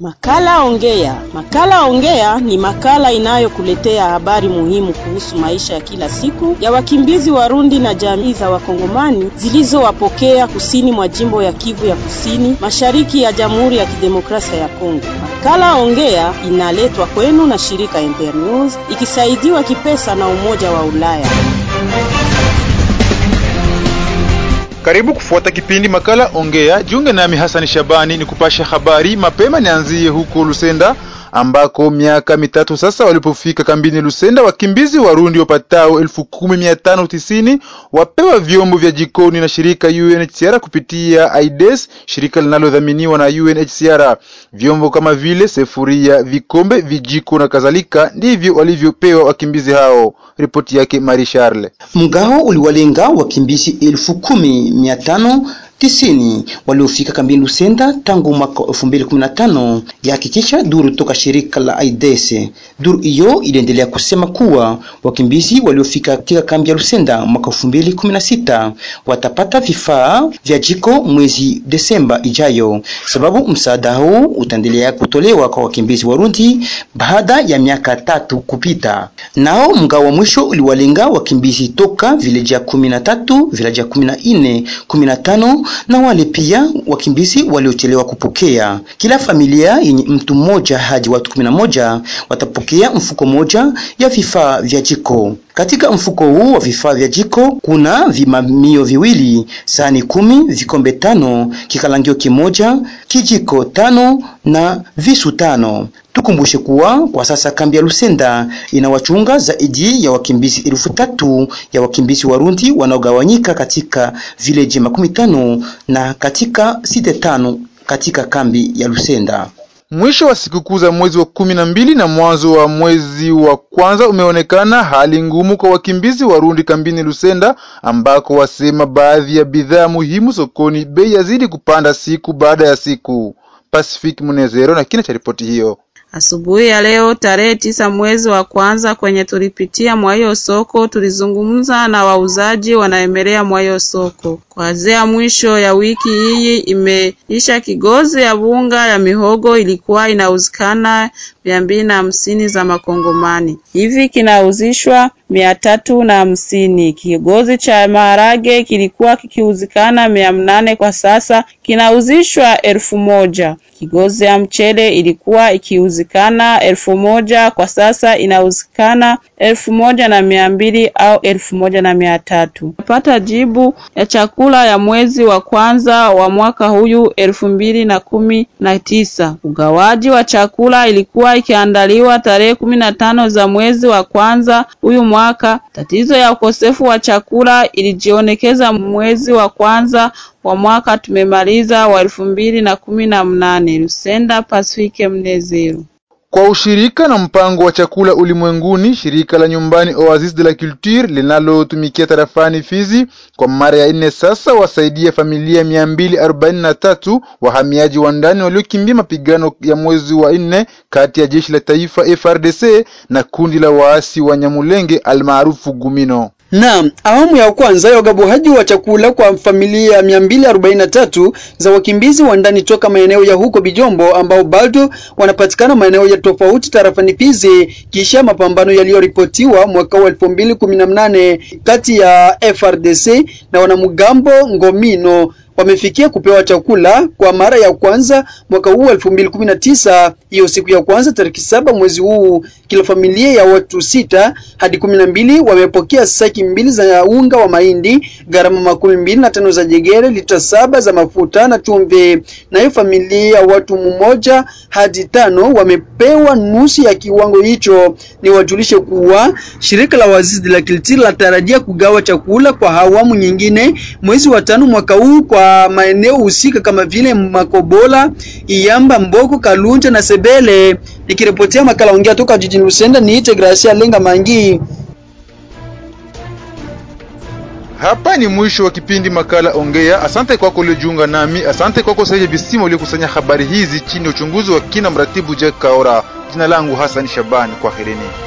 Makala Ongea. Makala Ongea ni makala inayokuletea habari muhimu kuhusu maisha ya kila siku ya wakimbizi Warundi na jamii za Wakongomani zilizowapokea kusini mwa jimbo ya Kivu ya Kusini, mashariki ya Jamhuri ya Kidemokrasia ya Kongo. Makala Ongea inaletwa kwenu na shirika Internews ikisaidiwa kipesa na Umoja wa Ulaya. Karibu kufuata kipindi makala Ongea. Jiunge nami Hasani Shabani ni kupasha habari mapema. Nianzie huko Lusenda ambako miaka mitatu sasa walipofika kambini Lusenda, wakimbizi Warundi wapatao elfu kumi mia tano tisini wapewa vyombo vya jikoni na shirika UNHCR kupitia AIDS, shirika linalodhaminiwa na UNHCR. Vyombo kama vile sefuria, vikombe, vijiko na kadhalika ndivyo walivyopewa wakimbizi hao. Ripoti yake Marie Charles. Mgao uliwalenga wakimbizi elfu kumi mia tano tisini waliofika kambini Lusenda tangu mwaka 2015 yahakikisha duru toka shirika la AIDS. Duru hiyo iliendelea kusema kuwa wakimbizi waliofika katika kambi ya Lusenda mwaka 2016 watapata vifaa vya jiko mwezi Desemba ijayo, sababu msaada huu utaendelea kutolewa kwa wakimbizi Warundi baada ya miaka tatu kupita. Nao mgao wa mwisho uliwalenga wakimbizi toka vileja 13, vileja 14, 15 na wale pia wakimbizi waliochelewa kupokea. Kila familia yenye mtu mmoja hadi watu kumi na moja watapokea mfuko moja ya vifaa vya jiko. Katika mfuko huu wa vifaa vya jiko kuna vimamio viwili, sahani kumi, vikombe tano, kikalangio kimoja, kijiko tano na visu tano. Tukumbushe kuwa kwa sasa kambi ya Lusenda inawachunga zaidi ya wakimbizi elfu tatu ya wakimbizi Warundi wanaogawanyika katika vileji makumi tano na katika site tano katika kambi ya Lusenda. Mwisho wa sikukuu za mwezi wa kumi na mbili na mwanzo wa mwezi wa kwanza umeonekana hali ngumu kwa wakimbizi Warundi kambini Lusenda, ambako wasema baadhi ya bidhaa muhimu sokoni bei yazidi kupanda siku baada ya siku. Pacific Munezero na kina cha ripoti hiyo. Asubuhi ya leo tarehe tisa mwezi wa kwanza, kwenye tulipitia mwa hiyo soko, tulizungumza na wauzaji wanaemelea mwa hiyo soko. Kuanzia mwisho ya wiki hii imeisha, kigozi ya bunga ya mihogo ilikuwa inauzikana mia mbili na hamsini za makongomani, hivi kinauzishwa mia tatu na hamsini. Kigozi cha maharage kilikuwa kikiuzikana mia mnane kwa sasa kinauzishwa elfu moja. Kigozi ya mchele ilikuwa ikiuzikana elfu moja kwa sasa inauzikana elfu moja na mia mbili au elfu moja na mia tatu. Napata jibu ya chakula ya mwezi wa kwanza wa mwaka huyu elfu mbili na kumi na tisa. Ugawaji wa chakula ilikuwa ikiandaliwa tarehe kumi na tano za mwezi wa kwanza huyu mwaka. Tatizo ya ukosefu wa chakula ilijionekeza mwezi wa kwanza wa mwaka tumemaliza wa elfu mbili na kumi na mnane. Lusenda, Pasifike Mnezero. Kwa ushirika na mpango wa chakula ulimwenguni, shirika la nyumbani Oasis de la Culture linalotumikia tarafani Fizi kwa mara ya nne sasa wasaidia familia mia mbili arobaini na tatu wahamiaji wa ndani waliokimbia mapigano ya mwezi wa nne kati ya jeshi la taifa FRDC na kundi la waasi wa Nyamulenge almaarufu Gumino. Na awamu ya kwanza ya ugabuhaji wa chakula kwa familia 243 za wakimbizi wa ndani toka maeneo ya huko Bijombo ambao bado wanapatikana maeneo ya tofauti tarafani Fizi kisha mapambano yaliyoripotiwa mwaka wa 2018 kati ya FRDC na wanamgambo Ngomino wamefikia kupewa chakula kwa mara ya kwanza mwaka huu 2019. Hiyo siku ya kwanza tariki saba mwezi huu, kila familia ya watu sita hadi kumi na mbili wamepokea saki mbili za unga wa mahindi, gharama makumi mbili na tano za jegere, lita saba za mafuta na chumvi. Nayo familia ya watu mmoja hadi tano wamepewa nusu ya kiwango hicho. Ni wajulishe kuwa shirika la Oasis de la Culture latarajia kugawa chakula kwa awamu nyingine mwezi wa tano mwaka huu kwa maeneo husika kama vile Makobola, Iyamba, Mboko, Kalunja na Sebele. Nikiripotia makala ongea toka jijini Lusenda, niite Gracia Lenga Mangi. Hapa ni mwisho wa kipindi makala Ongea. Asante kwako uliojiunga nami, asante kwako Saidi Bisima uliokusanya habari hizi chini ya uchunguzi wa kina mratibu Jack Kaora. Jina langu Hassan Shabani, kwaherini.